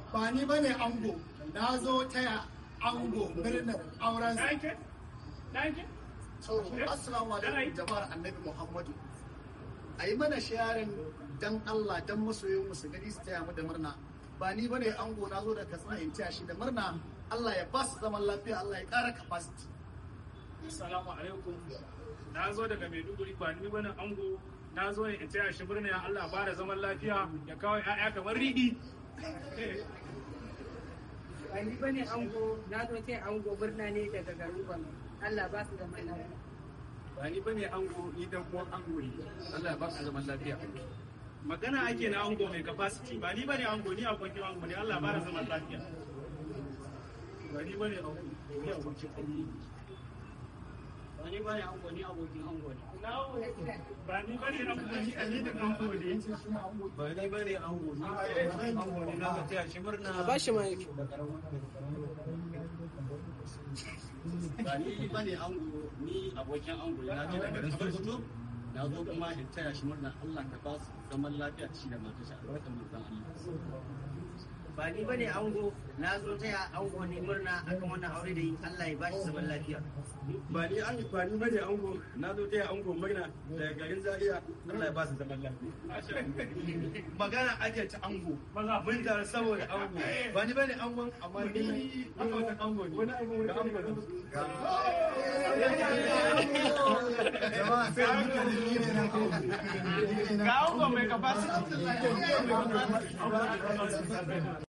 ba ni ba ne ango na zo taya ango murnar auren sa Danke? Danke? so assalamu alaikum jama'ar annabi muhammadu a yi mana sharing dan allah dan masoyin mu su gani su taya mu da murna ba ni ba ne ango na zo da katsina in taya shi da murna allah ya ba su zaman lafiya allah ya kara capacity Assalamu alaikum. Na zo daga Maiduguri ba ni bane ango. Na zo ne in taya shi murna ya Allah ba da zaman lafiya ya kawo ƴaƴa kamar riɗi. ba ni bane ango na zo ce ango murna ne daga garin Gombe Allah ba su zaman lafiya Ba ni bane ango ni dan uwan ango ne. Allah ya ba su zaman lafiya. Magana ake na ango mai capacity ba ni bane ango ni abokin ango ne Allah ya ba da zaman lafiya. Ba ni bane ango ni abokin ango ne. Ba ni bane ango ni abokin ango ne. Ba ni bane ango ni alidin ango ne. Ba ni bane ango ni abokin ango ne na ga taya shi murna. ba shi ma yake Ba ni bane ango ni abokin ango ne na ce daga garin Sokoto. Na zo kuma in taya shi murna Allah ka ba su zaman lafiya da shi da matarsa albarkan manzon Allah. ba ni bane ango na zo taya ango ne murna akan wannan aure da yi Allah ya bashi zaman lafiya Ba ni an ba ni bane ango na zo taya ango murna daga garin Zaria Allah ya ba su zaman lafiya. Magana ake ta ango. Mun tare saboda ango. Ba ni bane angon amma ni abokin ango ne. Wani ango da ango ne. jama'a sai hankali ni ne nan ango Ga ango mai capacity.